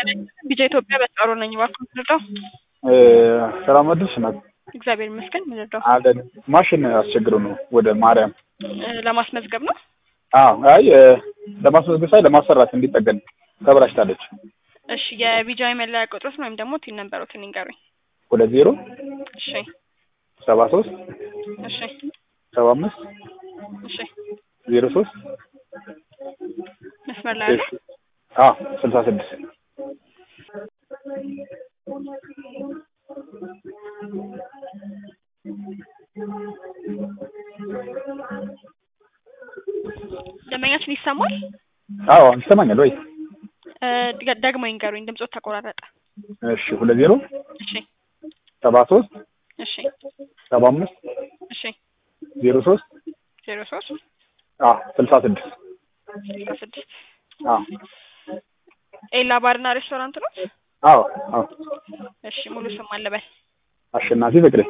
ቢጃ ኢትዮጵያ በጣሮ ነኝ። እባክዎን ምንድነው? ሰላም አደርሽ ናት እግዚአብሔር ይመስገን። ምንድነው? አለን ማሽን አስቸግሮ ነው ወደ ማርያም ለማስመዝገብ ነው። አዎ አይ ለማስመዝገብ ሳይ ለማሰራት እንዲጠገን ተበላሽታለች። እሺ የቢጃ መለያ ቁጥሮትን ወይም ደግሞ ቲን ነንበሮትን ይንገሩኝ። ወደ ዜሮ እሺ ሰባ ሶስት እሺ ሰባ አምስት እሺ ዜሮ ሶስት መስመር ላይ አለ። አዎ ስልሳ ስድስት ደንበኛችን ይሰማል? አዎ ይሰማኛል ወይ? እ ደ- ደግሞ ይንገሩኝ። ድምጾት ተቆራረጠ። እሺ ሁለት ዜሮ እሺ ሰባ ሶስት እሺ ሰባ አምስት እሺ ዜሮ ሶስት ዜሮ ሶስት አዎ ስልሳ ስድስት ስልሳ ስድስት አዎ ኤላ ባርና ሬስቶራንት ነው? አዎ አዎ እሺ ሙሉ ስም አለበል አሸናፊ ፍቅሬ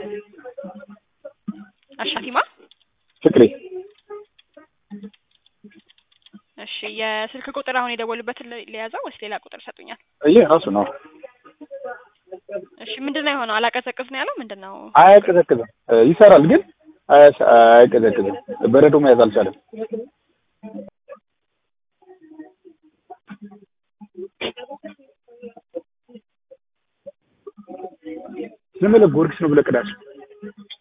አሻቲማ ፍቅሬ እሺ የስልክ ቁጥር አሁን የደወሉበትን ል- ሊያዘው ወይስ ሌላ ቁጥር ሰጡኛል? ይሄ ራሱ ነው እሺ ምንድን ነው የሆነው? አላቀዘቅዝ ነው ያለው ምንድን ነው? አያቀዘቅዝም እ ይሰራል ግን አያስ- አያቀዘቅዝም በረዶ መያዝ አልቻለም ዝም ብለህ ጊዮርጊስ ነው ብለህ ቅዳቸው